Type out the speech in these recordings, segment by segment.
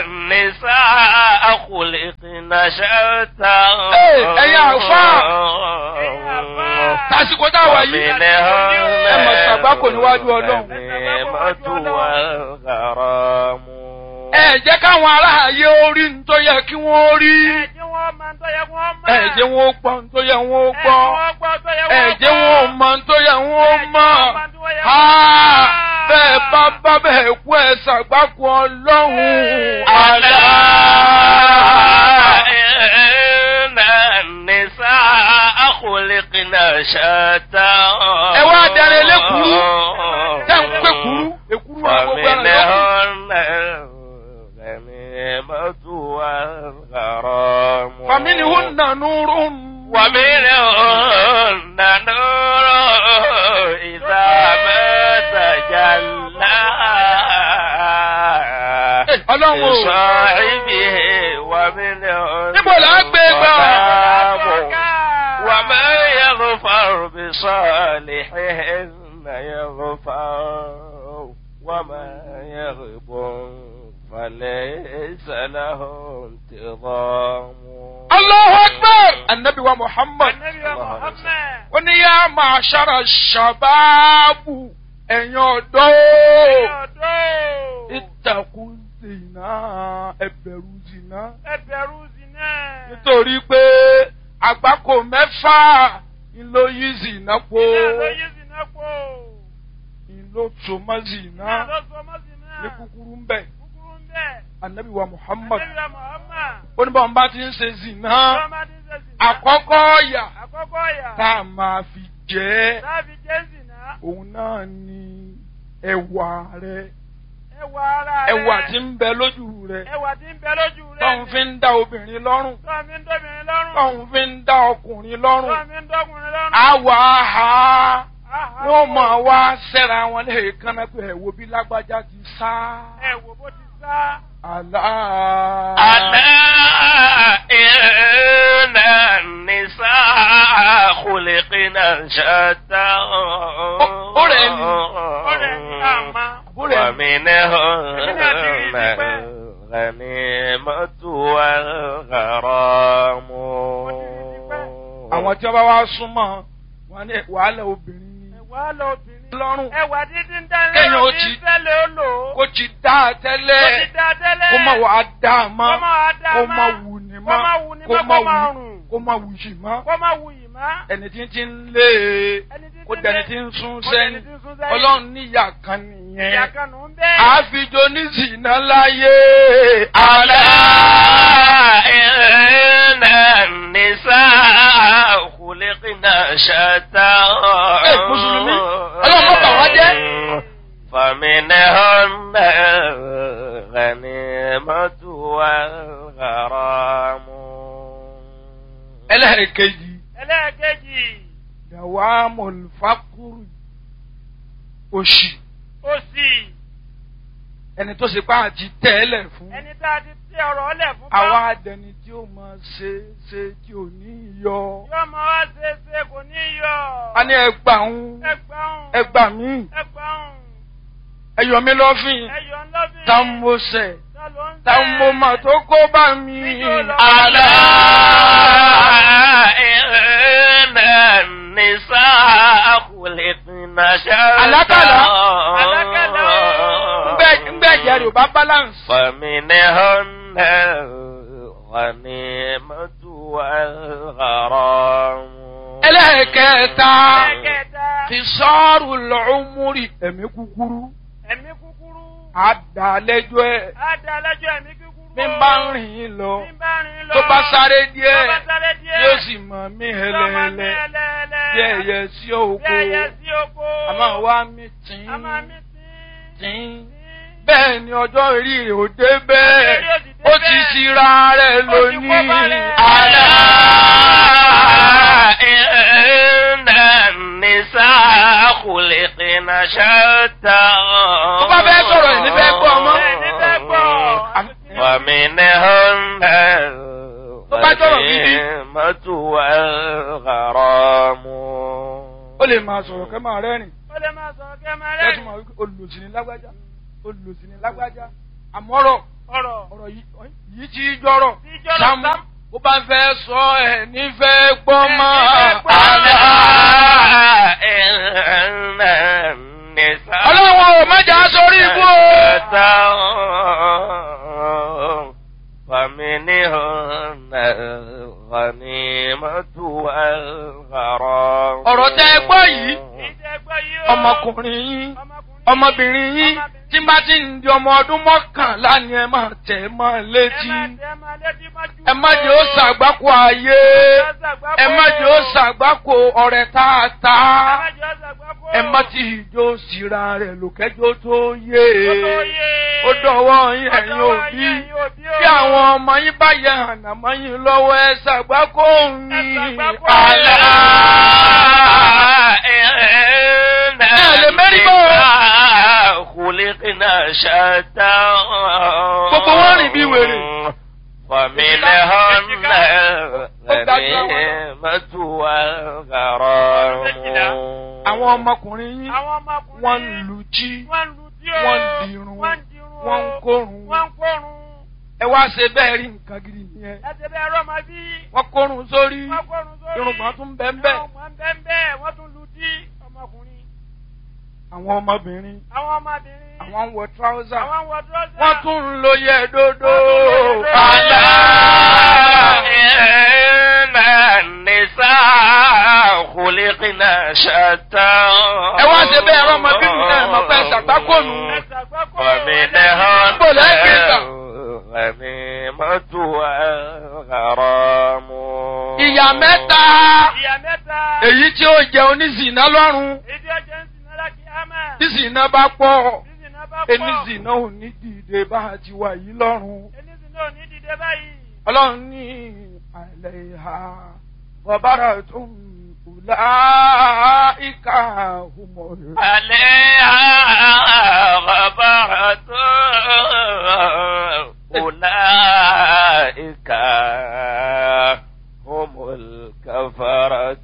النساء خلقن شتى ẹ̀yin àfáà. tásìkò tá a wà yìí ẹ mọ̀ ṣàgbákò níwájú ọlọ́run. ẹ jẹ́ káwọn aráàyè orí ń tó yẹ kí wọ́n rí. ẹ jẹ́ wọn ó gbọ́ ń tó yẹ wọ́n ó gbọ́. ẹ jẹ́ wọn ó mọ̀ ń tó yẹ wọ́n ó mọ̀. bẹ́ẹ̀ bá bá bẹ́ẹ̀ kú ẹ ṣàgbákò ọlọ́run. ألا إن النساء خلقن شتى ẹ wá darí elékuru tẹ́ ń pé kuru èkuru wa gbogbo ẹran lọ́kùn. فمنهن الغنيمة والغرام فمنهن نور ومنهن نور إذا ما تجلى ọlọ́run o. لصاحبه ومنهن níbo là á gbé gbà. ظلام وما يغفر بصالحهن يغفر وما يغب فليس له انتظام Allahu Akbar. Annabi wa Muhammad. Ó ní yá máa ṣára ṣàbáàbù ẹ̀yin ọ̀dọ́. Ìtàkùn zìnà ẹ̀bẹ̀rù zìnà. Nítorí pé àgbákò mẹ́fà ló yí zìnà po. Ìlò tòmọ́ zìnà ní kúkúrú ń bẹ̀. Annabi wa Muhammad. Ó ní báwọn bá ti ń ṣe zìnà. Àkọ́kọ́ ọ̀yà Àkọ́kọ́ yà. tá a máa fi jẹ́ Láàbí Jésì náà. òun náà ni ẹwà rẹ Ẹwà ara rẹ̀. ẹwà tí ń bẹ lójú rẹ Ẹwà tí ń bẹ lójú rẹ̀. tóun fi ń dá obìnrin lọ́rùn Tọ́ mi ń dọ́bìnrin lọ́rùn. tóun fi ń dá ọkùnrin lọ́rùn Tọ́ mi ń dọ́kùnrin lọ́rùn. àwọ̀ àhà Àhà. wọ́n máa wá sẹ́ra wọn lè kánná pé ẹ̀wò bí lágbájá ti sá Ẹ wò bó ti sá. àlá. ألا إن النساء خلقن شتى ọ̀rẹ́ ni. Ọ̀rẹ́ ni àmà. ومنهن الغنيمة والغرام àwọn tí wọ́n bá wá súnmọ́ wọn ní wàhálà obìnrin ni Ẹwà lọ obìnrin. lọ́rùn Ẹwà dídí ń dání. Kéèyàn ó ti- tẹ́lẹ̀ ó lò ó. kó ti dá a Kó ti tẹ́lẹ̀ dá tẹ́lẹ̀. kó má wàá dá a mọ́ Kó má wàá dá kó mọ́. má wù ní Kó má mọ́ wù ní kó mọ́, má kó má wù rùn. kó má wù yìí mọ́ Kó má wù yìí má. ẹni tí ń ti ń lé e Ẹni tí kó ti ń dẹni lé- tí ń sún kó dẹni sẹ́yìn tí ń sún sẹ́yìn. ọlọ́run níyà kan Ìyá nìyẹn kan nù ń bẹ́ẹ̀. àfijọ́ ní zìnà láyé ألا إن النساء خلقن شتى Ẹ, Mùsùlùmí, Ọlọ́run má bà wá jẹ́. فمنهن الغنيمة والغرام ẹlẹ́ẹ̀kejì Ẹlẹ́ẹ̀kejì. dàwa mọ̀lùfákùrù òṣì Òsì. ẹni tó ṣe pá àti tẹ́lẹ̀ fún Ẹni tá a ti tẹ ọ̀rọ̀ ọlẹ̀ fún. àwa àdẹni tí ó máa ṣe ṣe tí ò ní yọ Yóò máa wá ṣe é ṣe kò ní yọ. a ní ẹgbà ń Ẹgbàún. ẹgbà mí Ẹgbàún. ẹyọ mi lọ́fìn Ẹyọ ńlọ́bìn. tá ń mo sẹ̀ Ta ló ń tá ń mo mà tó kó bá mi. ألا إن النساء خلقن شتى Àlákàlà. Àlákàlà. ngbẹ́ ìjẹ́ rẹ̀ ò bá balance. فمنهن الغنيمة والغرام ẹlẹ́ẹ̀kẹta Ẹlẹ́ẹ̀kẹta. kìsọ́ọ̀rù lọ́ọ́mùrì ẹ̀mí kúkúrú Ẹ̀mí kúkúrú. àdàlẹ́jọ́ ẹ̀ Á da lẹ́jọ́ ẹ̀mí kúkúrú. bí n bá ń rìn yín lọ Bí n bá rìn lọ. tó bá sáré Tó díẹ̀ bá sáré díẹ̀. yóò sì mọ̀ mí Yóò máa mí hẹlẹ́hẹlẹ́ ẹlẹ́ẹ̀lẹ́. bí ẹyẹ sí Bí òkú ẹyẹ sí oko. àmọ́ wá mi tìǹ A máa mí tí. tìǹ bẹ́ẹ̀ ni ọjọ́ orí rẹ̀ ò dé bẹ́ẹ̀ Ọjọ́ orí ò sì dé ó ti bẹ́ẹ̀. ṣíra rẹ̀ Ó ti kó lónìí bá rẹ̀. ألا إن النساء خلقن شتى tó bá fẹ́ sọ̀rọ̀ ẹ̀ ní fẹ́ gbọ́ ọmọ. Ẹ̀ ní fẹ́ gbọ́. ومنهن Tó bá jọ̀rọ̀ gidi. الغنيمة والغرام ó lè máa sọ̀rọ̀ kẹ́ máa rẹ́rìn Ó lè máa sọ̀rọ̀ kẹ́ máa kẹ́ tún rẹ́rìn. máa wí pé olùsìn ní lágbájá olùsìn ní lágbájá àmọ́rọ̀ ọ̀rọ̀. ọ̀rọ̀ yìí yìí ti jọrọ̀ Tí jọrọ̀ Sàámú Sàámú. bó bá fẹ́ sọ ẹ̀ nífẹ̀ẹ́ gbọ́ mọ́ Ẹ̀ nífẹ̀ẹ́ gbọ́. ألا إن النساء ọlọ́run ò mẹ́jà sórí ibú o. فمنهن الغنيمة والغرام ọ̀rọ̀ tẹ́ ẹ gbọ́ yìí Ìjẹ́ gbọ́ yìí o. ọmọkùnrin yín Ọmọkùnrin. ọmọbìnrin yín tí bá ti ń di ọmọ ọdún mọ́kànlá ni ẹ máa tẹ̀ ẹ́ mọ́ Ẹ létí má tẹ́ ẹ má létí mọ́jú. ẹ má jẹ́ ó ṣàgbákò ayé ẹ má jẹ́ ó ṣàgbákò ọ̀rẹ́ tààtà Ẹ má jẹ́ ó ṣàgbákò. ẹ má ti ìjó síra rẹ̀ lòkẹ́jọ́ tó yé Ó tó yé. ó dọ̀wọ́ yín Ó ẹ̀yin dọ̀wọ́ òbí yín, ẹ̀yin òbí o. bí àwọn ọmọ yín bá yẹ ànàmọ́ yín lọ́wọ́ ẹ ṣàgbákò yín ṣàgbákò àlá. خلقنا شتى Gbogbo wọn rìn bí wèrè. فمنهن الغنيمة والغرام àwọn ọmọkùnrin yín Àwọn ọmọkùnrin. wọ́n ń lu jí Wọ́n ń lu tí o. wọ́n ń dirun Wọ́n ń dirun o. wọ́n ń kórun Wọ́n ń kórun. ẹ wá ṣe bẹ́ẹ̀ rí nǹkan gidi nìyẹn Ẹ ṣe bẹ́ẹ̀ rọ́ máa bí. wọ́n kórun sórí Wọ́n kórun sórí. irùngbọ̀n tún bẹ́ẹ̀ bẹ́ẹ̀ Irùngbọ̀n bẹ́ẹ̀ bẹ́ẹ̀. Wọ́n tún lu tí ọmọkùnrin. àwọn ọmọbìnrin Àwọn ọmọbìnrin. àwọn ń wọ tíráúsà Àwọn ń wọ dúrọ́sà. wọ́n tún ń lo yẹ dódó Wọ́n tún ń lo yẹ àlá. إن النساء خلقنا شتى ẹ wá ṣe bẹ́ẹ̀ rọ́ ọmọbìnrin náà mọ̀ pé ṣàgbákònù Ẹ ṣàgbákò. فمنهن Bó lẹ́ gbé gbà? الغنيمة والغرام ìyá mẹ́ta Ìyá mẹ́ta. èyí tí ó jẹ oníṣìná lọ́rùn Ìdí ọjọ́ ń sin náírà kí á máa. tí ṣìná bá pọ̀ Sísìn náà bá pọ̀. oníṣìná ò ní dìde bá a ti wà yìí lọ́rùn. Enísìn náà ò ní dìde báyìí. ọlọ́run ní àlẹ́ ìhà bọ̀bára tó ń kùlá ìka òmò rẹ̀. عليها غبرة أولئك هم الكفرة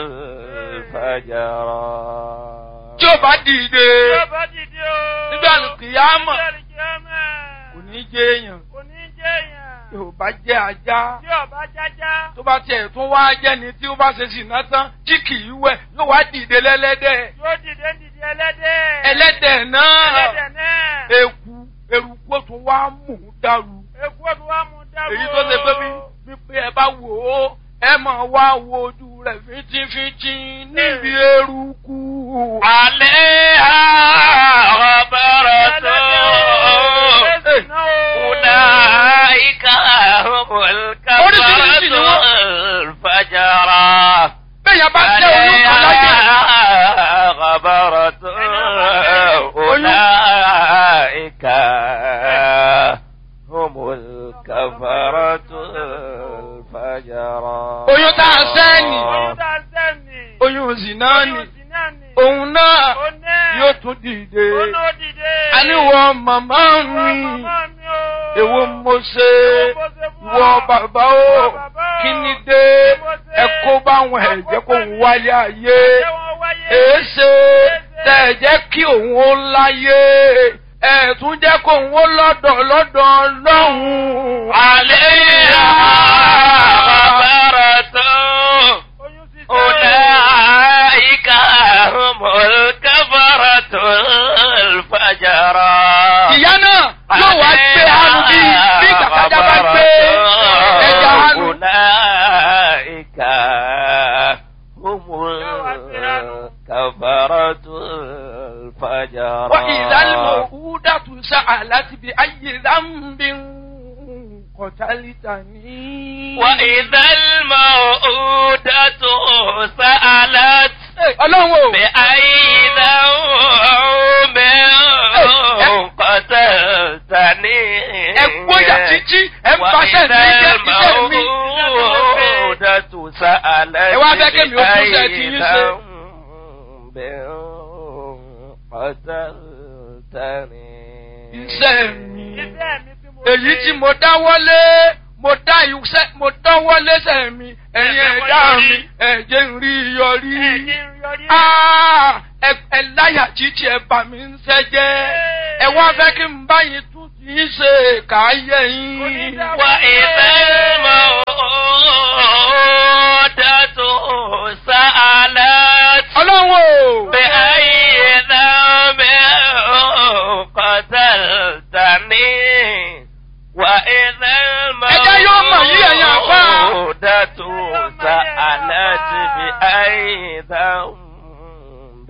الفجرة tí ó bá dìde Tí ó bá dìde o. nígbà kìyàmọ̀ Nígbà kìyàmọ̀. kò ní jẹ́ èèyàn Kò ní jẹ́ èèyàn. tí ó bá jẹ́ ajá Tí ọba jájá. tó bá tiẹ̀ tún wá jẹ́ni tí ó bá ṣe ṣìnà tán tí kì í wẹ̀ yóò wá dìde lẹ́lẹ́dẹ̀ Yóò dìde ń dìde ẹlẹ́dẹ̀. ẹlẹ́dẹ̀ náà Ẹlẹ́dẹ̀ náà. eku eruku ó tún wá mú un dàrú Èkú òdu wa mú dáwọ́. èyí tó ṣe pé bí wípé ẹ bá wò ó ẹ máa wá wo ojú rẹ̀ fínjínfínjín níbi eruku. عليها غبرة أولئك هم الكفرة الفجرة bẹ́ẹ̀ bá jẹ́ olúkọ láyé عليها غبرة أولئك هم الكفرة الفجرة oyún tá a sẹ́ni Oyún tá a sẹ́ni. oyún zina ni Oyún sì náà ni. òun náà Ó náà. yóò tún dìde Ó náà dìde. àníwọ̀ màmá Ìwọ mi màmá mi o. èwo mo ṣe Èwo mo ṣe fún ìwọ ọ? bàbá o Ìwọ bàbá o. kí ni dé Kí mo ṣe? ẹ kó báwọn ẹ̀jẹ̀ kó ń wáyé ayé Ṣé wọ́n wáyé? èéṣe tẹ̀ ẹ̀ jẹ́ kí òun ó láyé ẹ̀ tún jẹ́ kó òun ó lọ́dọ̀ lọ́dọ̀ lọ́hùn. عليها غبرة Oyún sì sẹ́. أولئك هم الكفرة الفجرة ìyá náà yóò wá gbé hanu bí bí kàkàjà bá gbé ẹja hanu. أولئك هم الكفرة الفجرة وإذا الموءودة سألت بأي ذنب قتلتني وإذا الموءودة سألت ọlọ́run o بأي ذنب قتلتني ẹ gbóyà títí ẹ ń paṣẹ ní iṣẹ́ iṣẹ́ mi. الموءودة سألت Ẹ wá fẹ́ kémi ó tún ṣe ti yín ṣe. بأي ذنب قتلتني iṣẹ́ mi Iṣẹ́ mi tí mo èyí ṣe. tí mo dáwọ́lé mo dá iṣẹ́ mo dáwọ́lé sẹ́ mi ẹ̀yin ẹ̀dá mi ẹ̀jẹ̀ ń rí yọrí. Ẹ̀jẹ̀ ń yọrí. Ah, ẹ ẹ láyà títí ẹ bà mí ń sẹ́jẹ́ ẹ wá fẹ́ kí n bá yín tún kì í ṣe káyé yín. وإذا الموءودة سألت ọlọ́run o. بأي ذنب قتلتني وإذا Ẹjẹ́ yóò mọ̀ yí ẹ̀yin àfáà. الموءودة سألت بأي ذنب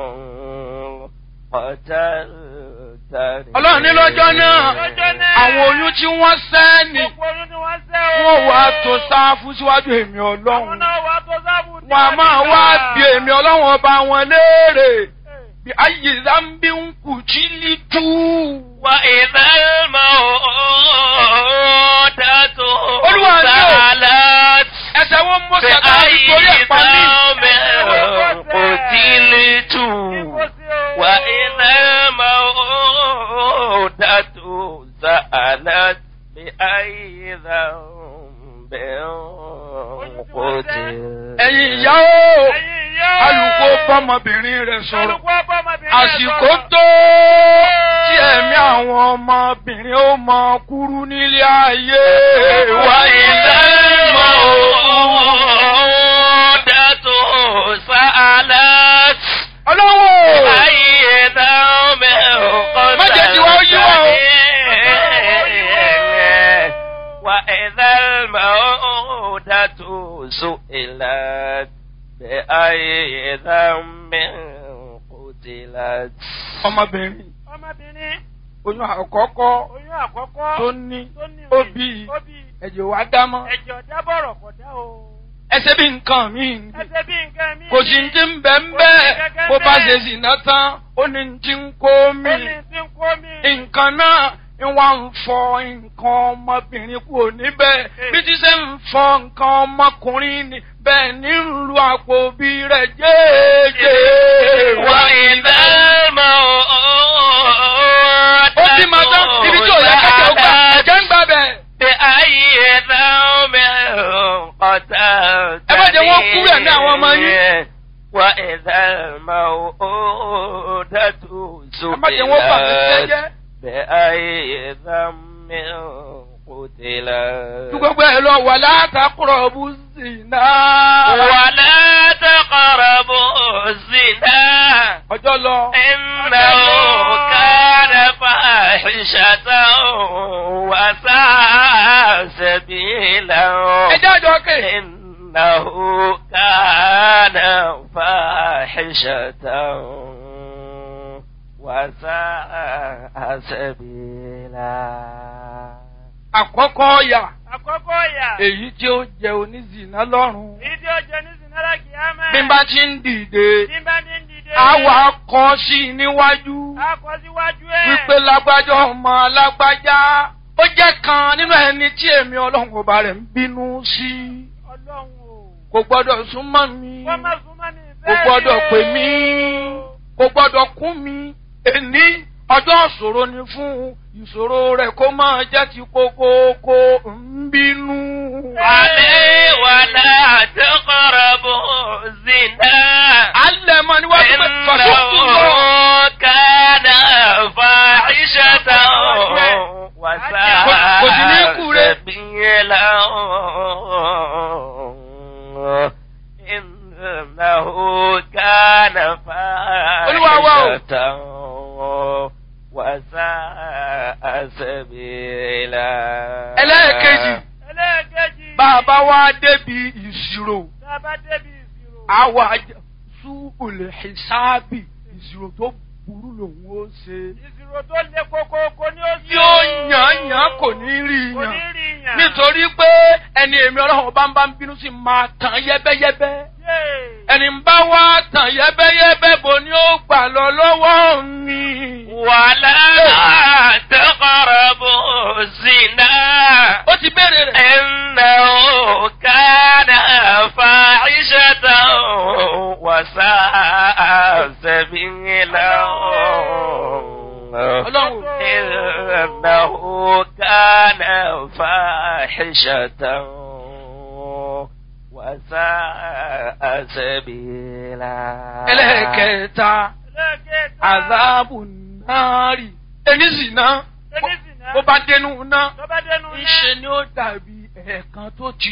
قتلتني ọlọ́run ní lọ́jọ́ náà Lọ́jọ́ náà. àwọn oyún tí wọ́n sẹ́ ni Gbogbo olú ni wọ́n sẹ́ o. wọ́n wá tó sáfù síwájú èmi Àwọn ọlọ́run. náà wà tó sábù tí wọn a máa ti wá gbà. bí èmi ọlọ́run ọba wọn léèrè bí ayé zambi ń kù jí lítú. وإذا الموءودة Olúwa ni o. سألت ẹsẹ̀ wọn mú sàkà بأي nítorí ẹ̀pá mi. ذنب قتلت Kíkó sí o. وإذا الموءودة سألت بأي ذنب قتلت ẹ̀yin ìyá o Ẹ̀yin ìyá o. alùpùpù bọ́mọbìnrin rẹ̀ sọ̀rọ̀ Alùpùpù ọmọbìnrin rẹ̀ àsìkò sọ̀rọ̀. tó tí ẹ̀mí àwọn ọmọbìnrin ó mọ kúrú nílé ayé وإذا الموءودة سألت ọlọ́wọ́ أي ذنب Má jẹ́ kí wọ́n yí wọ́n o. قتلتني وإذا الموءودة سئلت بأي ذنب قتلت ọmọbìnrin Ọmọbìnrin oyún àkọ́kọ́ oyún àkọ́kọ́ tó ní tó ní ó rè, bí ó bí ẹ̀jẹ̀ wá dámọ́ ẹ̀jẹ̀ ọ̀dá bọ̀rọ̀ kọ̀ dá o. ẹsẹ̀ bí nǹkan mi Ẹsẹ̀ bí nǹkan mi. kò sí ní ti ń bẹ̀ ń bẹ́ẹ̀ bó bá ṣe sì ná tán ó ní ti ń kó mi Ó ní tí ń kó mi. nǹkan náà ń wá ń fọ nǹkan ọmọbìnrin kúrò níbẹ̀ bí ti ṣe ń fọ nǹkan ọmọkùnrin ni bẹ́ẹ̀ ní ń lu àpò bí rẹ̀ jẹ́ẹ́jẹ́. وإذا الموءودة ó bí màá tán ibi tí ò yẹ kẹ́kẹ́ ó gbà ẹ̀jẹ̀ ń gbà bẹ̀. بأي ذنب قتلتني Ẹ má jẹ́ wọ́n kúrò ní àwọn ọmọ yín. وإذا الموءودة ẹ má jẹ́ wọ́n bà mí سئلت jẹ́jẹ́. بأي ذنب قتلت ju gbogbo ẹ lọ wà látàkùrọ̀ bú sí náà. ولا تقربوا الزنا ọjọ́ lọ. إنه كان فاحشة وساء سبيلا ẹ jáde ọkẹ́. إنه كان فاحشة وساء سبيلا àkọ́kọ́ ọ̀yà Àkọ́kọ́ ìyà. èyí tí ó jẹ onízìnà lọ́rùn. Èyí tí ó jẹ ní Sinara Kìámẹ́. bí n bá ti ń dìde Bí n bá ní ń dìde. àwa kọ sí i níwájú A kọ síwájú ẹ̀. wípé lágbájá ọmọ lágbájá ó jẹ́ kan nínú ẹni tí èmi ọlọ́run ọba rẹ̀ ń bínú sí Ọlọ́run o. kò gbọ́dọ̀ súnmọ́ mi Wọ́n má súnmọ́ mi kò bẹ́ẹ̀ gbọ́dọ̀ ni o. pè mí kò gbọ́dọ̀ kún mi èní ọjọ́ ìṣòro ni fún ìṣòro rẹ̀ kó máa jẹ́ ti kókókó ń bínú. عليه ولا تقربوا الزنا alẹ́ mọ níwájú pé fàṣọ́kù lọ. إنه كان فاحشة وساء Kò sí ní kú rẹ̀. سبيلا إنه كان Olúwa wa o. فاحشة وساء سبيلا ẹlẹ́ẹ̀kejì Ẹlẹ́ẹ̀kejì. bàbá wa débi ìṣirò Tá a bá débi ìṣirò. àwa sú olè ṣáàbì ìṣirò tó burú lòun ó ṣe. Ìṣirò tó le kókókó ni ó ṣe. yóò yàn yàn kò ní rí Kò ní yàn rí yàn. nítorí pé ẹni èmi ọlọ́run bá ń bá ń bínú sí máa tàn yẹ́bẹ́yẹ́bẹ́ Yéè. ẹni ń bá wá tàn yẹ́bẹ́yẹ́bẹ́ bò ní ó gbà lọ lọ́wọ́ mi. ولا تقربوا الزنا ó ti béèrè rẹ̀. إنه كان فاحشة وساء سبيلا ọlọ́run إنه كان فاحشة وساء سبيلا ẹlẹ́ẹ̀kẹta Ẹlẹ́ẹ̀kẹta. àzáàbù náírì ẹni sì ná Ẹni sì ná. ná. bó bá dénú ná tó bá dénú ná. ńṣe ni ó dàbí ẹ̀ẹ̀kan tó ti